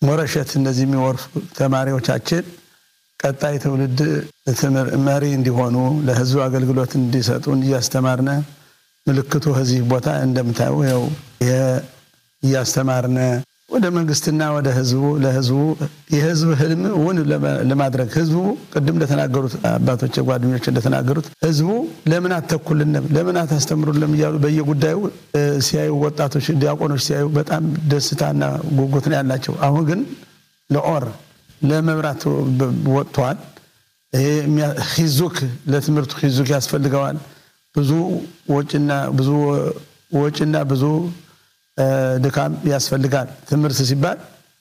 ሞረሸት እነዚህ የሚወርሱ ተማሪዎቻችን ቀጣይ ትውልድ መሪ እንዲሆኑ ለህዝቡ አገልግሎት እንዲሰጡን እያስተማርነ ምልክቱ ከዚህ ቦታ እንደምታዩ ው እያስተማርነ ወደ መንግስትና ወደ ህዝቡ ለህዝቡ የህዝብ ህልም እውን ለማድረግ ህዝቡ ቅድም እንደተናገሩት አባቶች ጓደኞች እንደተናገሩት ህዝቡ ለምን አተኩልንም ለምን አታስተምሩልም እያሉ በየጉዳዩ ሲያዩ ወጣቶች ዲያቆኖች ሲያዩ በጣም ደስታና ጉጉት ነው ያላቸው። አሁን ግን ለኦር ለመብራት ወጥተዋል። ሂዙክ ለትምህርቱ ሂዙክ ያስፈልገዋል። ብዙ ወጪና ብዙ ወጪና ብዙ ድካም ያስፈልጋል። ትምህርት ሲባል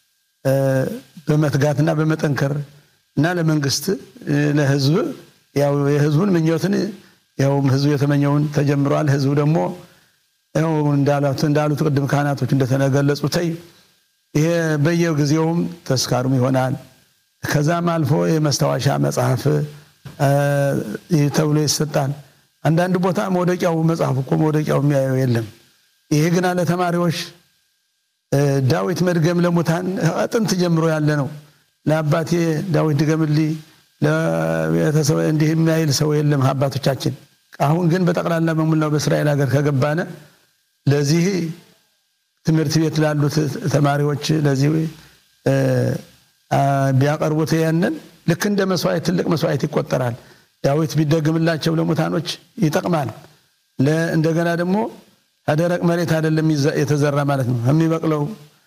በመትጋትና በመጠንከር እና ለመንግስት ለህዝብ ያው የህዝቡን ምኞትን ያው ህዝቡ የተመኘውን ተጀምረዋል። ህዝቡ ደግሞ ያው እንዳሉት እንዳሉት ቅድም ካህናቶች እንደተገለጹት ይሄ በየጊዜውም ተስካሩም ይሆናል። ከዛም አልፎ የመስታወሻ መጽሐፍ ተብሎ ይሰጣል። አንዳንድ ቦታ መውደቂያው መጽሐፍ እኮ መውደቂያው የሚያየው የለም። ይሄ ግና ለተማሪዎች ዳዊት መድገም ለሙታን ጥንት ጀምሮ ያለ ነው። ለአባቴ ዳዊት ድገምልኝ ለቤተሰብ እንዲህ የሚያይል ሰው የለም አባቶቻችን። አሁን ግን በጠቅላላ በሙላው በእስራኤል ሀገር ከገባነ ለዚህ ትምህርት ቤት ላሉት ተማሪዎች ለዚህ ቢያቀርቡት ያንን ልክ እንደ መስዋዕት ትልቅ መስዋዕት ይቆጠራል። ዳዊት ቢደግምላቸው ለሙታኖች ይጠቅማል። እንደገና ደግሞ ከደረቅ መሬት አይደለም የተዘራ ማለት ነው። የሚበቅለው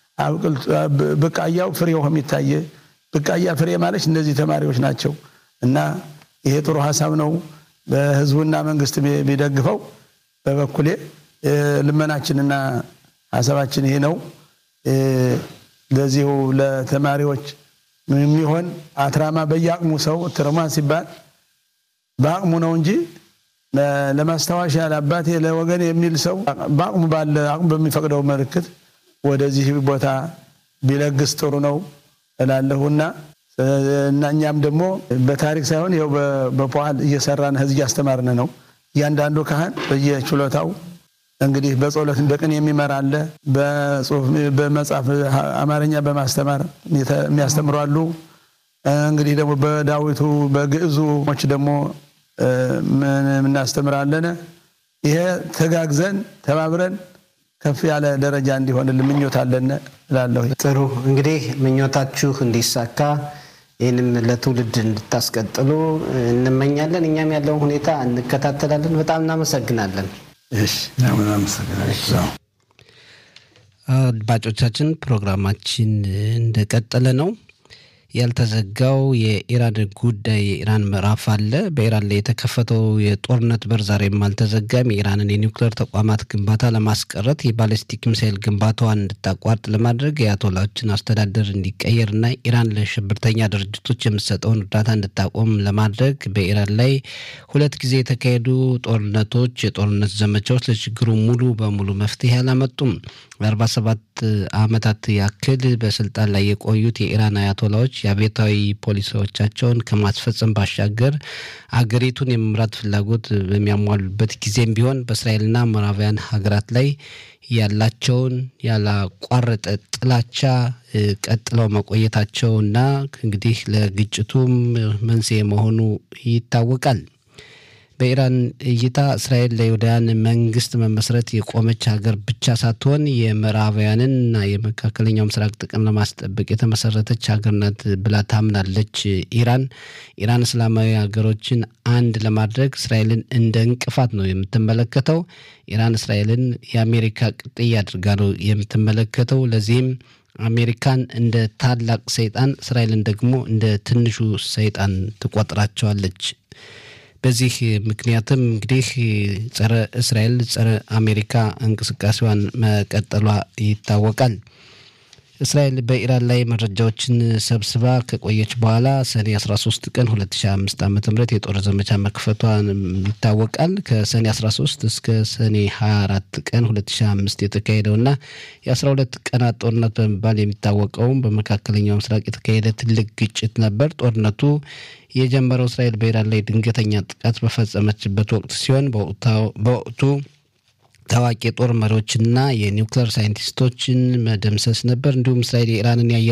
ብቃያው ፍሬው የሚታየ ብቃያ ፍሬ ማለት እነዚህ ተማሪዎች ናቸው እና ይሄ ጥሩ ሀሳብ ነው። በህዝቡና መንግስት ቢደግፈው በበኩሌ ልመናችንና ሀሳባችን ይሄ ነው። ለዚሁ ለተማሪዎች የሚሆን አትራማ በየአቅሙ ሰው ትርማ ሲባል በአቅሙ ነው እንጂ ለማስታወሻ ለአባቴ ለወገን የሚል ሰው በአቅሙ ባለ አቅሙ በሚፈቅደው ምልክት ወደዚህ ቦታ ቢለግስ ጥሩ ነው እላለሁና እና እኛም ደግሞ በታሪክ ሳይሆን ይኸው በፖል እየሰራን ህዝብ እያስተማርን ነው። እያንዳንዱ ካህን በየችሎታው እንግዲህ በጸሎት በቅን የሚመራ አለ። በጽሁፍ በመጽሐፍ አማርኛ በማስተማር የሚያስተምሩ አሉ። እንግዲህ ደግሞ በዳዊቱ በግዕዙ ሞች ደግሞ እናስተምራለን። ይሄ ተጋግዘን ተባብረን ከፍ ያለ ደረጃ እንዲሆንልን ምኞት አለን እላለሁ። ጥሩ እንግዲህ ምኞታችሁ እንዲሳካ ይህንም ለትውልድ እንድታስቀጥሉ እንመኛለን። እኛም ያለውን ሁኔታ እንከታተላለን። በጣም እናመሰግናለን። አድማጮቻችን ፕሮግራማችን እንደቀጠለ ነው። ያልተዘጋው የኢራን ጉዳይ የኢራን ምዕራፍ አለ። በኢራን ላይ የተከፈተው የጦርነት በር ዛሬም አልተዘጋም። የኢራንን የኒውክሌር ተቋማት ግንባታ ለማስቀረት የባሊስቲክ ሚሳይል ግንባታዋን እንድታቋርጥ ለማድረግ የአያቶላዎችን አስተዳደር እንዲቀየርና ኢራን ለሽብርተኛ ድርጅቶች የምትሰጠውን እርዳታ እንድታቆም ለማድረግ በኢራን ላይ ሁለት ጊዜ የተካሄዱ ጦርነቶች፣ የጦርነት ዘመቻዎች ለችግሩ ሙሉ በሙሉ መፍትሄ አላመጡም። ለአርባ ሰባት ዓመታት ያክል በስልጣን ላይ የቆዩት የኢራን አያቶላዎች የአብዮታዊ ፖሊሲዎቻቸውን ከማስፈጸም ባሻገር አገሪቱን የመምራት ፍላጎት በሚያሟሉበት ጊዜም ቢሆን በእስራኤልና ምዕራባውያን ሀገራት ላይ ያላቸውን ያላቋረጠ ጥላቻ ቀጥለው መቆየታቸውና እንግዲህ ለግጭቱም መንስኤ መሆኑ ይታወቃል። በኢራን እይታ እስራኤል ለይሁዳውያን መንግስት መመስረት የቆመች ሀገር ብቻ ሳትሆን የምዕራባውያንና የመካከለኛው ምስራቅ ጥቅም ለማስጠበቅ የተመሰረተች ሀገር ናት ብላ ታምናለች። ኢራን ኢራን እስላማዊ ሀገሮችን አንድ ለማድረግ እስራኤልን እንደ እንቅፋት ነው የምትመለከተው። ኢራን እስራኤልን የአሜሪካ ቅጥያ አድርጋ ነው የምትመለከተው። ለዚህም አሜሪካን እንደ ታላቅ ሰይጣን፣ እስራኤልን ደግሞ እንደ ትንሹ ሰይጣን ትቆጥራቸዋለች። በዚህ ምክንያትም እንግዲህ ጸረ እስራኤል ጸረ አሜሪካ እንቅስቃሴዋን መቀጠሏ ይታወቃል። እስራኤል በኢራን ላይ መረጃዎችን ሰብስባ ከቆየች በኋላ ሰኔ 13 ቀን 2005 ዓ ም የጦር ዘመቻ መክፈቷ ይታወቃል። ከሰኔ 13 እስከ ሰኔ 24 ቀን 2005 የተካሄደውና የ12 ቀናት ጦርነት በመባል የሚታወቀውም በመካከለኛው ምስራቅ የተካሄደ ትልቅ ግጭት ነበር። ጦርነቱ የጀመረው እስራኤል በኢራን ላይ ድንገተኛ ጥቃት በፈጸመችበት ወቅት ሲሆን በወቅቱ ታዋቂ የጦር መሪዎችና የኒውክሌር ሳይንቲስቶችን መደምሰስ ነበር። እንዲሁም እስራኤል የኢራንን የአየር